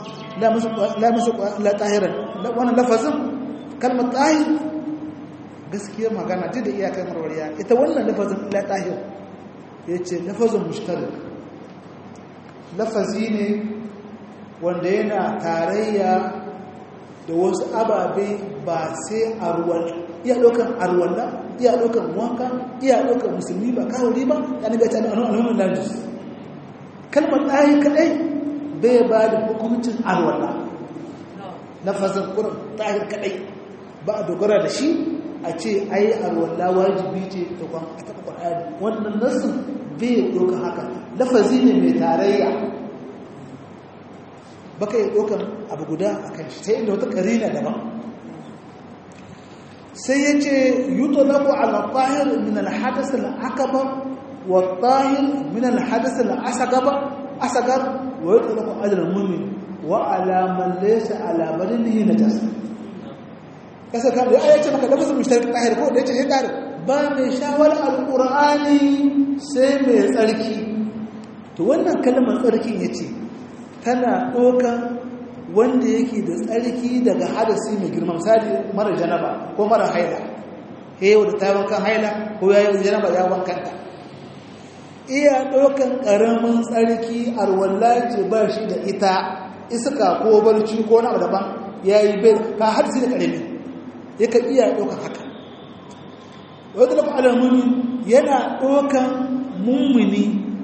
la tahirin wannan lafazin kalmar tahir gaskiyar magana duk da iyakar marwariya ita wannan lafazin la tahir ya ce lafazin mushtarik lafazi ne wanda yana tarayya da wasu ababe ba sai arwal iya ɗaukan arwalla iya ɗaukan wanka iya ɗaukan musulmi ba kawuri ba ya naga ta nuna landis kalmar ɗayi kaɗai bai ba da hukuncin arwala na fasin ƙurin ɗayi kaɗai ba a dogara da shi a ce ai arwala wajibi ce dokon a taɓa ƙwararri wannan nasu bai ɗauka haka lafazi ne mai tarayya baka yi ɗaukan abu guda a kan shi sai inda wata ƙarina daban sai ya ce yuto lagu ala tahir min alhadas al'akabar والطاهر من الحدث الأصغر أصغر ويطلق على المؤمن وعلى من ليس على بدنه نجاسة kasa ka da ayace maka lafazin mushtarik tahir ko da yace sai tahir ba mai shawar alqur'ani sai mai tsarki to wannan kalmar tsarkin yace tana dokan wanda yake da tsarki daga hadasi mai girma misali mara janaba ko mara haila eh wanda ta wankan haila ko yayi janaba ya wankanta iya ɗaukan ƙaramin tsarki arwallaci ba shi da ita iska ko barci ko na daban ya yi bai ka hadisi da ƙarami ya ka iya ɗaukar haka wadda lafi alamuni yana ɗaukar mummuni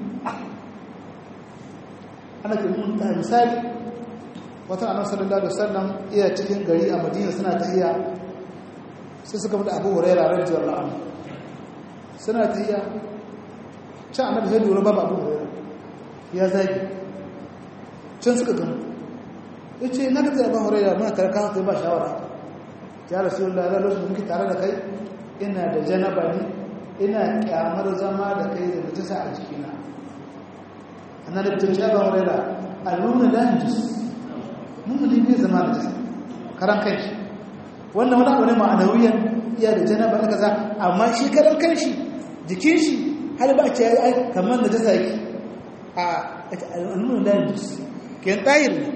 ana ke mun ta misali wata annabi sallallahu alaihi wasallam iya cikin gari a madina suna tahiya sai suka mutu abu hurairah radiyallahu anhu suna tahiya can annabi sai lura babu abu hurairah ya zagi can suka gano ya ce na gaza abu hurairah muna tare kan sai ba shawara ya rasulullah da lokacin muke tare da kai ina da janaba ne ina kyamar zama da kai da najasa a jikina annabi ta ce abu hurairah aluna la yajus mummuni bai zama da jasa karan kai shi wannan wani abu ne ma'anawiyan iya da janaba da kaza amma shi karan kai shi jikin shi har ba ce ai kamar da jasa yake a al'ummar da yajus ken tayir ne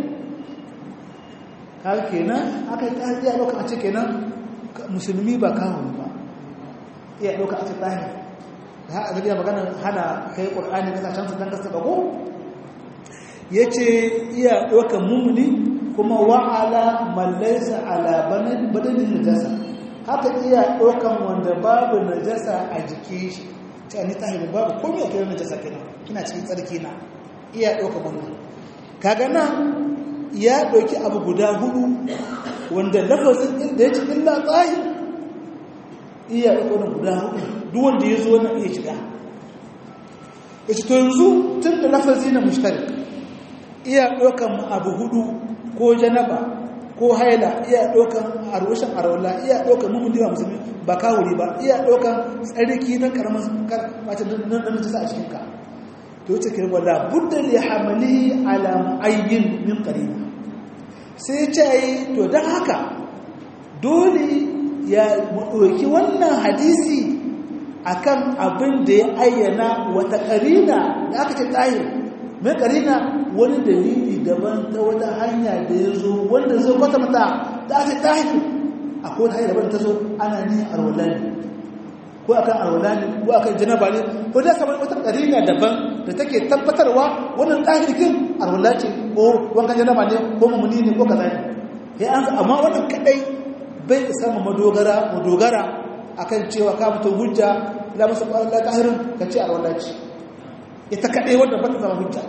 kaga kenan aka yi tayir iya ɗauka a ce kenan musulmi ba kawo ba iya ɗauka a ce tayir da ha a zariya magana hana kai ƙur'ani kasashen su don kasa bago ya ce iya ɗauka mummuni kuma wa'ala mallaisa ala badanin najasa haka iya ɗaukan wanda babu najasa a jiki shi ta ni tahiri babu komai a kira najasa kina kina cikin tsarki na iya ɗaukan wannan kaga nan ya ɗauki abu guda hudu wanda lafazin inda ya ci illa tsahir iya ɗaukan guda hudu duk wanda ya zo na iya shiga ya ci to yanzu tun da lafazi na mushtarik iya ɗaukan abu hudu ko janaba ko haila iya ɗaukan arwashin arwala iya ɗaukan mummun diwa musulmi ba kawuri ba iya ɗaukan tsarki na karamin wata nan da ta sa a cikinka to yace ke wala budda li hamali ala muayyin min qarina sai ce yi to dan haka dole ya ɗauki wannan hadisi akan abin da ya ayyana wata qarina da aka ce tahir mai qarina wani dalili daban ta wata hanya da ya zo wanda zo kwata mata da aka tahir akwai wata hanya daban ta zo ana ni arwalani ko akan arwalani ko akan janaba ne ko da kamar wata qarina daban da take tabbatarwa wannan tahirkin arwala ce ko wankan janaba ne ko mamuni ne ko kaza ne ya an amma wannan kadai bai isa mu madogara mu dogara akan cewa ka mutum hujja la musu Allah tahirin ka ce arwala ce ita kadai wanda ba ta zama hujja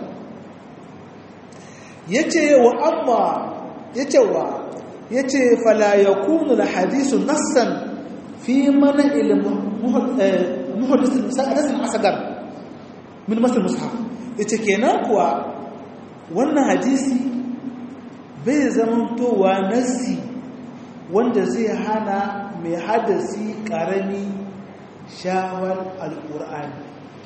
yace wa amma yace wa yace fala yakunu al hadithu nassan fi mana ilmu muhaddis al asgar min masal mushaf yace kenan kuwa wannan hadisi bai zamantowa nassi wanda zai hana mai hadasi karami shawar alqur'ani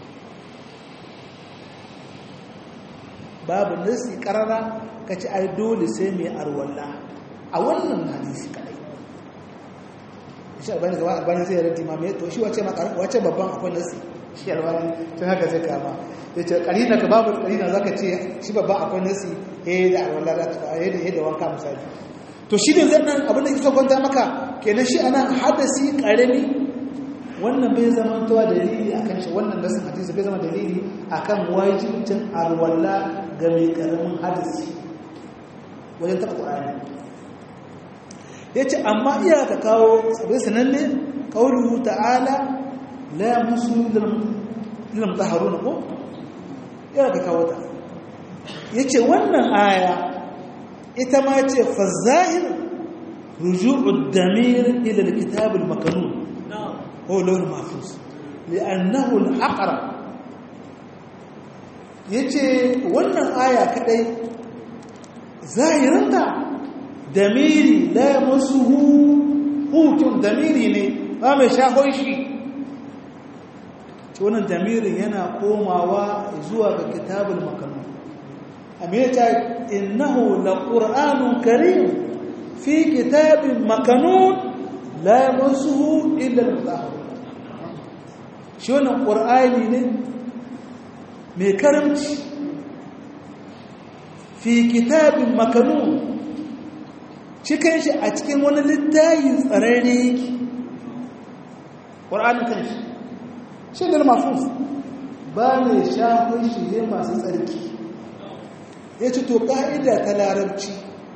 babu nassi karara kace ai dole sai mai arwalla a wannan hadisi kadai shi albani gaba albani zai raddi ma mai to shi wace wace babban akwai nassi shi albani tun haka zai kama ya ce ƙarina ka babu ƙarina za ka ce shi babban akwai nasi eh da alwala da ta eh da da wanka misali to shi ne zai nan abin da kisa kwanta maka kenan shi ana hadasi ƙarami wannan bai zama towa dalili akan shi wannan nasin hadisi bai zama dalili akan wajibcin alwala ga mai ƙaramin hadisi wajen taɓa ƙwararri ya ce amma iya ka kawo sabai sananne ƙaunuhu ta'ala la musu lilam taharuna ko yana ka kawo ta ya ce wannan aya ita ma ce fazahir ruju'ud damir ila alkitabul makanun ko launin mafus li'annahu al-aqra yace wannan aya kadai zahirinta damiri la yamassuhu hutun damiri ne ba mai shahon shi ce wannan damirin yana komawa zuwa ga kitabul makanu amita innahu laqur'anun karim fi kitabin makanun la yamassuhu illa al-mutahharun shi wannan qur'ani ne mai karamci fi kitabin makanun cikin shi a cikin wani littayin tsararre yake ƙur'ani kan shi shi ne mafus ba ne shafin shi ne masu tsarki ya ce to ƙa'ida ta larabci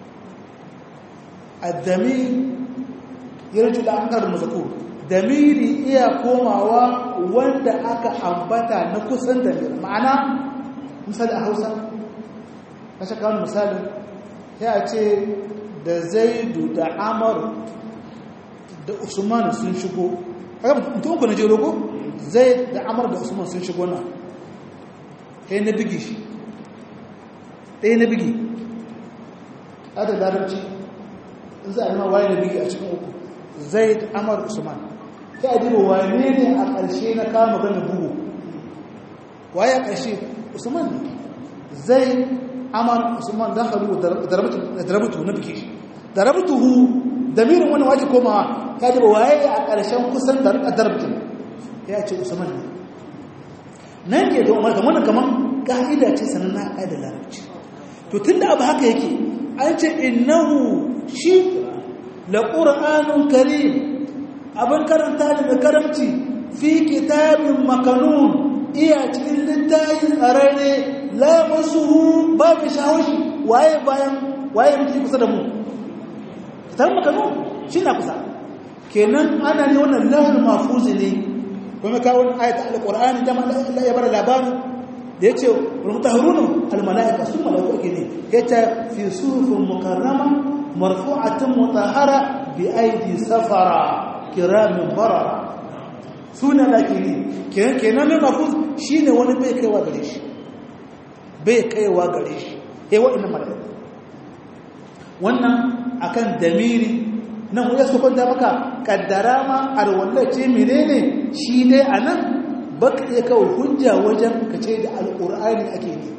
addami yarju da an karin mazakur damiri iya komawa wanda aka ambata na kusan damir ma'ana misali a hausa na shaka wani misali ya ce da zaidu da amar da usman sun shigo mutum ku na jero ko zai da amar da usman sun shigo na ɗaya na bigi shi ɗaya na bigi a da larabci in za a yi ma waye na bigi a cikin uku zai da amar usman ta adiba wane ne a ƙarshe na kama gani bugu waye a ƙarshe usman ne zai amar usman da haru da darabatu na biki darabatuhu damirin wani waje komawa ta adiba waye a ƙarshen kusan darabatu ya ce usman ne nan ke da umar kamar kamar ƙa'ida ce sanan na ƙa'ida larabci to tun da abu haka yake an ce innahu shi la ƙura'anun karim abin karanta da mai karamci fi kitabin makanun iya cikin littayin tsararre la masuhu ba mai shahoshi waye bayan waye mutu kusa da mu kitabin makanun shi na kusa kenan ana ne wannan lahar mafuzi ne kuma kawo ayata alƙur'ani da Allah ya bar labarin da ya ce rumtaharunu almala'ika sun mala'iku ake ne ya ce fi sufin mukarrama marfu'atin mutahara bi aidi safara kiramin barara suna lakini kenan mai mafuz shi ne wani bai kaiwa gare shi bai kaiwa gare shi ya waɗanda mala'iku wannan akan damiri nan wajen su kwanta maka kaddara ma a wallace menene shi dai a nan baka iya kawai hujja wajen ka ce da al'ur'ani ake ne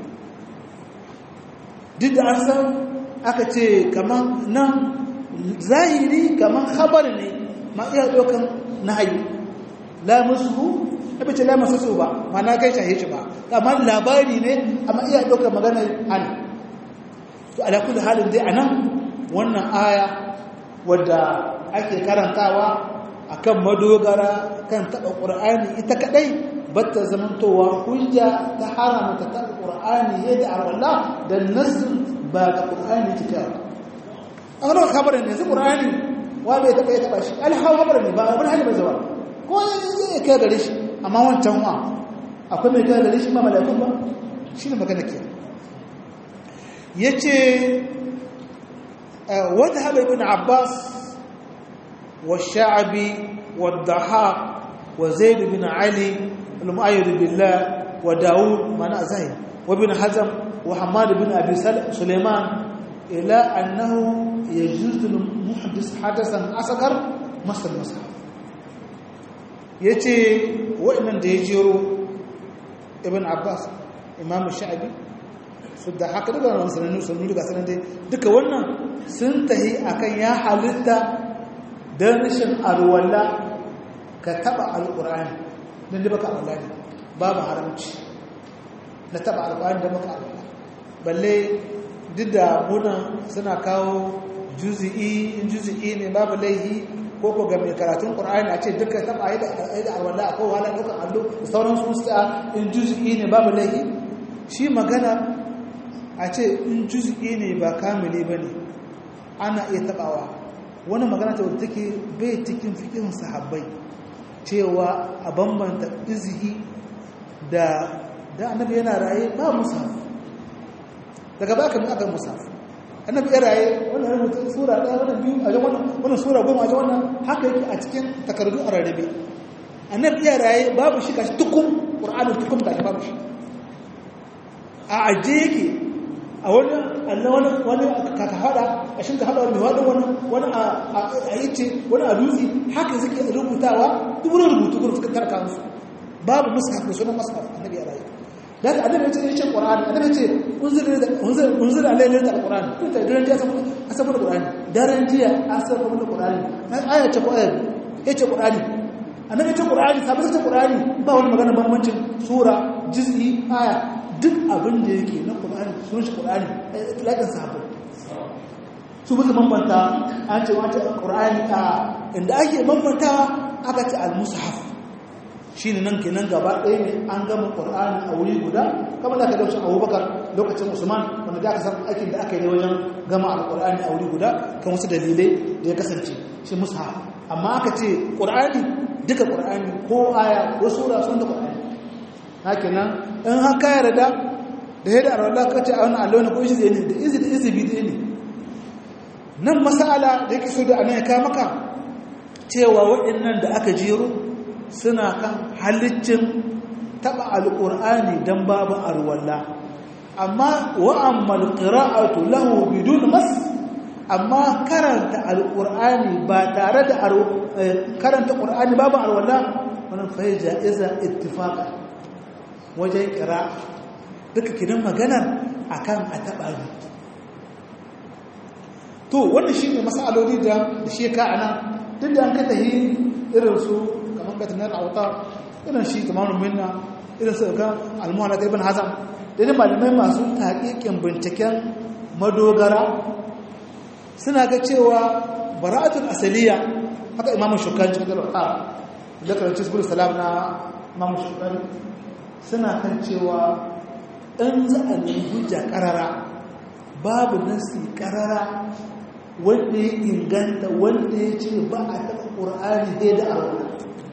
duk da an san aka ce kamar nan zahiri kamar habar ne ma iya ɗaukan na hayu la musu abin ce la masu su ba ma na kai shahe shi ba amma labari ne amma iya ɗaukan maganar an to alakul halin dai a nan wannan aya wadda ake karantawa akan madogara kan taɓa ƙur'ani ita kaɗai batta zamantowa hujja ta haramta taɓa ƙur'ani yadda arwallah da nassin ba ga ƙur'ani ta kyau an gano kabarin ne su ƙur'ani wa bai taɓa ya taɓa shi alhawa kabarin ne ba wani hali bai zaba ko ya kai gare shi amma wancan wa akwai mai kai gare shi ba malakun ba shi ne magana ke ya ce wata haɓa ibn abbas wa sha'abi wa dahaq wa zaid bin ali al-mu'ayyid billah wa daud mana zahid wa bin hazm wa hamad bin abi sulaiman ila annahu يجوز للمحدث حدثا أصغر مثل المصحف yace wa'annan da ya jero ibn abbas imam sha'abi su da haka daga wannan sanannu sanannu daga sanan dai duka wannan sun tahi akan ya halitta dan rashin alwala ka taba alqur'ani dan da baka alwala babu haramci na taba alqur'ani da baka alwala balle duk da muna suna kawo juzi'i in juzi'i ne babu laihi ko ko ga mai karatun qur'ani a ce duka taba yi da da alwala akwai wala dukan allo da sauran su sta in juzi'i ne babu laihi shi magana a ce in juzi'i ne ba kamili bane ana iya tabawa wani magana ta wadda take bai cikin fikin sahabbai cewa a bambanta izihi da da annabi yana raye ba musaf daga baka mu aka musaf annabi ya raye wannan rubutu sura ɗaya wannan biyu a jan wannan wannan sura goma a jan wannan haka yake a cikin takardu a rarrabe annabi ya raye babu shi kashi tukum qur'anin tukum da babu shi a aje yake a wani Allah wani wani ka ta hada kashin ka hada wani wani wani wani a yace wani a dutse haka suke rubutawa duk wani rubutu gurin suka tarka musu babu mushaf da sunan mushaf annabi ya raye da haka annabi ya ce yace qur'ani annabi ya ce unzila unzila unzila alayhi alquran ko ta daren jiya asabar qur'ani daren jiya asabar qur'ani aya ce ko aya yace qur'ani annabi ya ce qur'ani sabon ce qur'ani ba wani magana bambancin sura juz'i aya duk abin da yake na qur'ani sunan shi qur'ani lakin sahabbai su bisa bambanta an ce wace qur'ani a inda ake bambantawa aka ce al-mushaf shi ne nan kenan gaba ɗaya ne an gama ƙur'ani a wuri guda kamar da aka dauce abubakar lokacin usman wanda da aka san aikin da aka yi wajen gama alƙur'ani a wuri guda kan wasu dalilai da ya kasance shi musa amma aka ce ƙur'ani duka ƙur'ani ko aya ko sura sun da ƙur'ani haka nan in haka yarda da yadda arwallah ka ce a wani allo na ko izi ne da izi da izi bi ne nan masala da yake so da anan ya kawo maka cewa waɗannan da aka jero suna kan halicin taɓa alƙur'ani don babu arwalla amma wa'ammal ƙira'atu lahu bidun mas amma karanta alƙur'ani ba tare da karanta ƙur'ani babu arwalla wani fai ja'iza ittifaka wajen ƙira duka kinan maganar akan a taɓa ne to wannan shi ne masaloli da shi ka ana duk da an ka tahi irin su kamar batinar auta irin shi tamamin minna irin su kan almuhala ta ibn hazam da ne malamai masu taƙiƙin binciken madogara suna ga cewa bara'atul asaliya haka imamu shukani cikin dalauta da karanci su salam na imamu shukani suna kan cewa in za a nemi hujja ƙarara babu nasi ƙarara wanda ya inganta wanda ya ce ba a taɓa ƙur'ani dai da arwa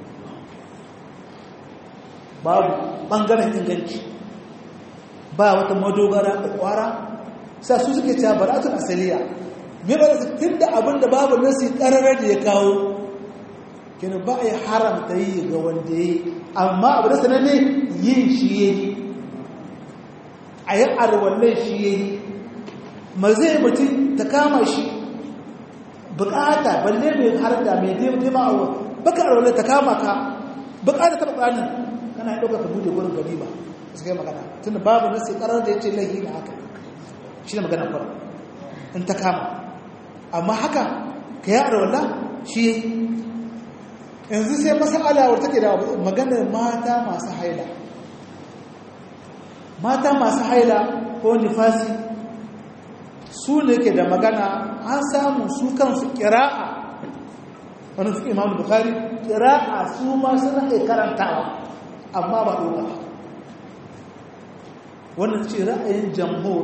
babu ɓangaren inganci ba wata madogara da ƙwara sa su suke cewa baratun asaliya me ba da tun da abin da babu nasi ƙararar da ya kawo kina ba a yi haramta yi ga wanda ya yi amma abu da sananne yin shi ya yi a yi arwallai shi ya yi ma zai mutum ta kama shi bukata balle mai har da mai daima a baka arwallai ta kama ka bukata ta bukanin kana yi ɗauka ka bude gurin gani ba su kai magana tun da babu nasi ƙarar da ya ce laihi na haka shi ne magana fara in ta kama amma haka ka yi arwallah shi ya yi yanzu sai masala wadda take da maganar mata masu haila mata masu haila ko nifasi su ne ke da magana an samu su kansu kira'a wani fi imamu bukari kira'a su ma suna ke karantawa amma ba ɗoga wannan ce ra'ayin jamhur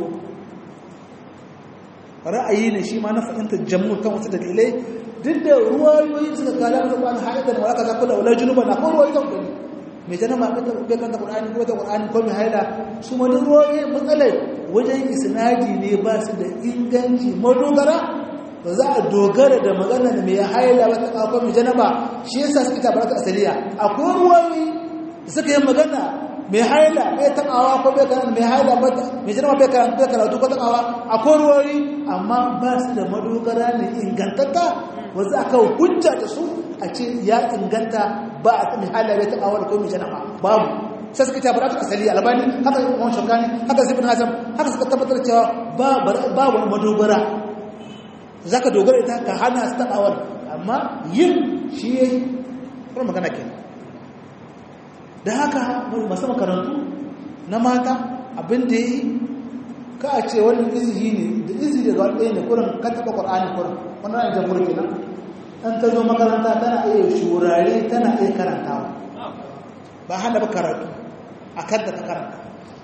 ra'ayi ne shi ma na fahimtar jamhur kan wasu dalilai duk da ruwayoyi suka kala da Qur'ani haidar wa aka zakula wala junuban akwai ruwayoyi kan gani mai jana ma kanta bai kanta Qur'ani ko ta Qur'ani ko mai haila su ma duk ruwayoyi matsalai wajen isnadi ne ba su da inganci madogara ba za a dogara da magana da mai haila wata kawo mai jana ba shi yasa suka ta baraka asaliya akwai ruwayoyi da suka yi magana mai haila bai tabawa ko bai karanta mai haila mai jana bai karanta karatu ko tabawa akwai ruwayoyi amma ba su da madogara ne ingantatta wanzu aka hujja da su a ce ya inganta ba a kan halar ya taɓa wani komi jana babu sai suka tabbata ta asali albani haka imam shakani haka zibin hazam haka suka tabbatar cewa ba wani madogara za ka dogara ita ka hana su taɓa wani amma yin shi ya yi kuma magana ke da haka masu makarantu na mata abin da ya yi ka a ce wani izihi ne da izihi daga wani ɗaya ne kurin ka taɓa ƙwar'ani kurin wani ra'ayin jamhur kenan an ta zo makaranta tana iya shurare tana iya karantawa ba hana ba karatu a kan da ta karanta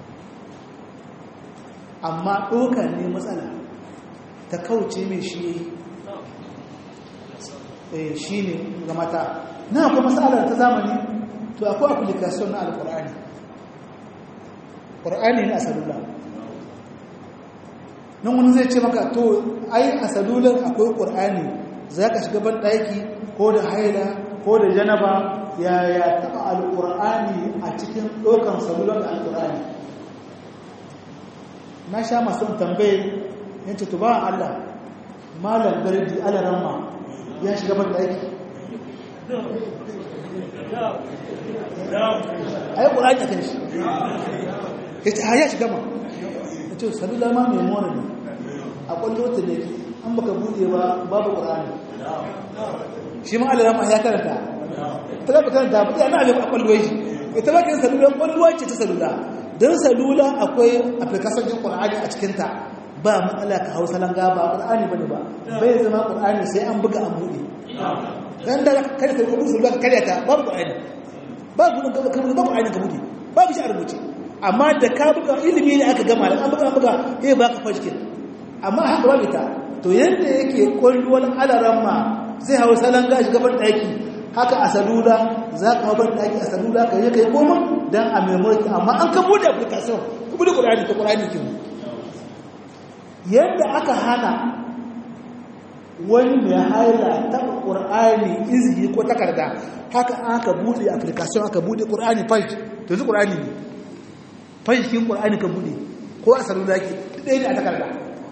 amma ɗoka ne matsala ta kauce mai shi yi shi ne ga mata na akwai matsalar ta zamani to akwai application na alƙur'ani ƙur'ani ne a salula nan wani zai ce maka to ai a salular akwai ƙur'ani za ka shiga ban ɗaki ko da haila ko da janaba yaya taɓa alƙur'ani a cikin ɗaukan salular da alƙur'ani na sha masu tambaye yanci to ba Allah malam gardi alaramma ya shiga ban ɗaki a yi ƙur'ani a kan shi ya ce ya shiga ma ya ce salula ma mai mora ne a ƙwallo ta ne an baka buɗe ba babu ƙur'ani shi ma alarama ya karanta ta zaɓa karanta ba ɗaya na abin a ƙwallo shi ita ba ka yin salula ƙwallo ce ta salula don salula akwai afirkasar jin ƙur'ani a cikinta ba matsala ka hau salon gaba ƙur'ani ba ne ba bai zama ƙur'ani sai an buga an buɗe don da kare salula ka karya ta babu ƙur'ani ba gudun ka buɗe ba ƙur'ani ka buɗe babu shi a rubuce amma da ka buga ilimi ne aka gama da an buga buga eh ba ka fashkin amma haka ba ita to yadda yake kwalluwar alaran ma zai hau salon gashi gaban ɗaki haka a salula za ka hau ban ɗaki a salula ka yi ka yi koma don a memory amma an ka buɗe application ka buɗe ƙur'ani ta ƙur'ani ke yadda aka hana wani mai haila ta ƙur'ani izini ko takarda haka aka buɗe application aka buɗe ƙur'ani fashi to yanzu ƙur'ani ne fashikin ƙur'ani ka buɗe ko a salula ke ɗaya ne a takarda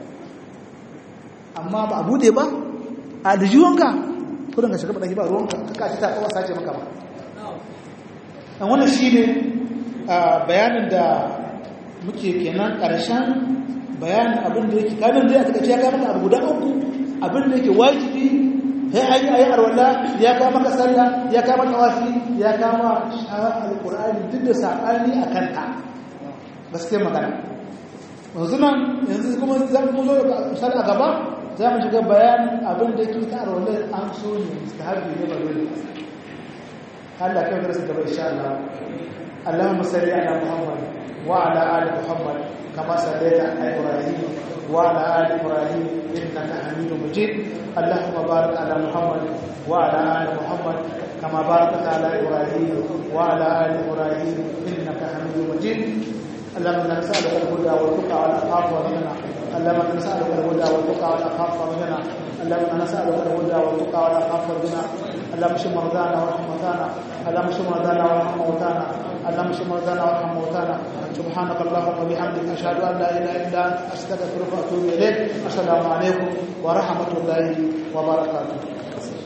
amma ba a buɗe ba a da jiwonka ko don ka shiga ɗaki ba ruwanka ka kashi ta kawo sace maka ba an wannan shi ne bayanin da muke kenan ƙarshen bayanin abin da yake kanin zai a takaice ya kama abu guda uku abin da yake wajibi ya an yi ayi arwala ya kama ka sallah ya kama tawafi ya kama shahar alkur'ani duk da saɓani a kanta gaskiyar magana yanzu nan yanzu kuma za mu zo da misali a gaba za mu shiga bayanin abin da yake ta arwala an so ne mustahabi ne ba dole Allah kai da su gaba insha Allah اللهم صل على محمد وعلى ال محمد كما صليت على ابراهيم وعلى ال ابراهيم انك حميد مجيد اللهم بارك على محمد وعلى ال محمد كما باركت على ابراهيم وعلى ال ابراهيم انك حميد مجيد اللهم نسالك الهدى والتقى والعفاف والغنى اللهم نسالك الهدى والتقى والعفاف والغنى اللهم نسالك الهدى والتقى والعفاف والغنى اللهم اشف مرضانا وارحم موتانا اللهم اشف مرضانا وارحم موتانا اللهم اشف مرضانا وارحم موتانا سبحانك اللهم وبحمدك اشهد ان لا اله الا انت استغفرك واتوب اليك السلام عليكم ورحمه الله وبركاته